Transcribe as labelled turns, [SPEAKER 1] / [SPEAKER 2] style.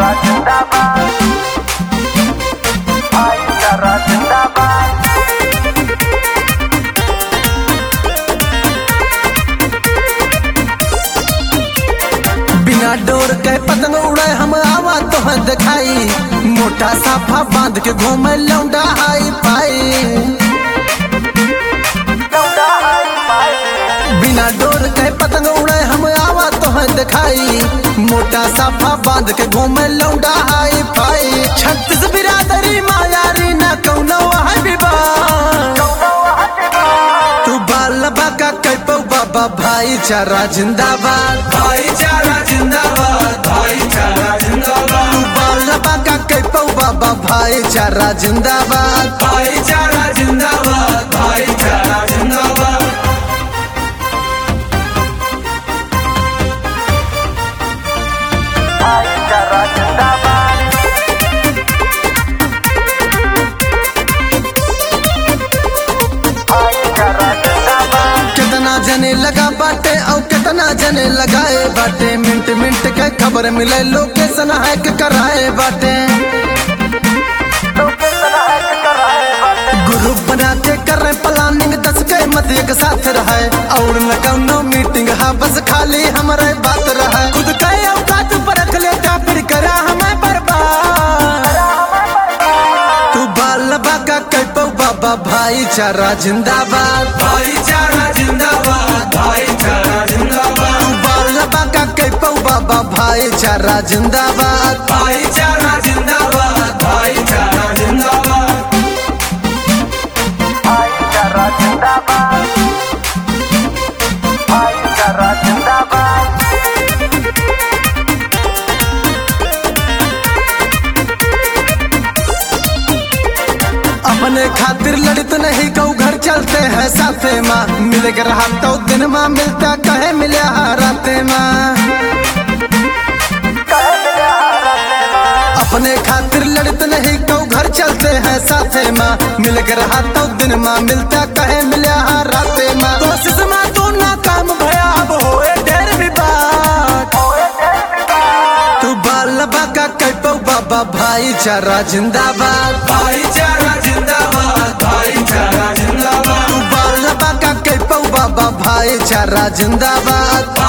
[SPEAKER 1] भाईचारा जिंदाबाद भाईचारा जिंदाबाद
[SPEAKER 2] बिना डोर के पतंग उड़े हम आवा तो दिखाई मोटा साफा बांध के घूमे लौंडा हाई पाई
[SPEAKER 1] लौटा हाई फाई
[SPEAKER 2] बिना डोर के पतंग उड़े हम आवा तो दिखाई मोटा साफा बांध के घूमे लौंडा हाई पाई छत्तीस बिरादरी मायारी न कौनो है विवाह तू बाल बाका कैपो बाबा भाईचारा जिंदाबाद भाईचारा जिंदाबाद भाईचारा जिंदाबाद तू बाल बाका कैपो बाबा भाईचारा जिंदाबाद भाईचारा जिंदाबाद भाईचारा जिंदाबाद
[SPEAKER 1] भाईचारा जिंदाबाद भाईचारा जिंदाबाद
[SPEAKER 2] कितना जने लगा बाटे और कितना जने लगाए बाटे मिनट मिनट के खबर मिले लोकेशन हैक कराए बाटे
[SPEAKER 1] लोकेशन हैक कराए बाटे
[SPEAKER 2] ग्रुप बना के कर रहे प्लानिंग दस के मत एक साथ रहे और न कौनो मीटिंग हा बस खाली हमारे बात रहे खुद के औकात पर रख लेता फिर करा हमें बर्बाद तू बाल बाका कैपो बाबा भाईचारा जिंदाबाद भाईचारा जिंदाबाद भाईचारा जिंदाबाद तू बाल बाका कैपो बाबा भाईचारा जिंदाबाद भाईचारा जिंदाबाद भाईचारा जिंदाबाद
[SPEAKER 1] भाईचारा जिंदाबाद भाईचारा जिंदाबाद
[SPEAKER 2] अपने खातिर लड़ित नहीं कऊ घर चलते हैं साथे माँ मिल के रहा तो दिन माँ मिलता कहे मिले राते माँ
[SPEAKER 1] कहे मिले हारते माँ
[SPEAKER 2] अपने खातिर लड़ित नहीं कऊ घर चलते हैं साथे माँ मिल के रहा तो दिन माँ मिलता कहे मिले राते माँ कोशिश माँ तू ना काम भया अब होए ढेर विवाद
[SPEAKER 1] होए ढेर विवाद
[SPEAKER 2] तू बाल बाका कैपो बाबा भाईचारा जिंदाबाद भाईचारा जिंदाबाद भाईचारा जिंदाबाद तू बाल बाका कैपो बाबा भाईचारा जिंदाबाद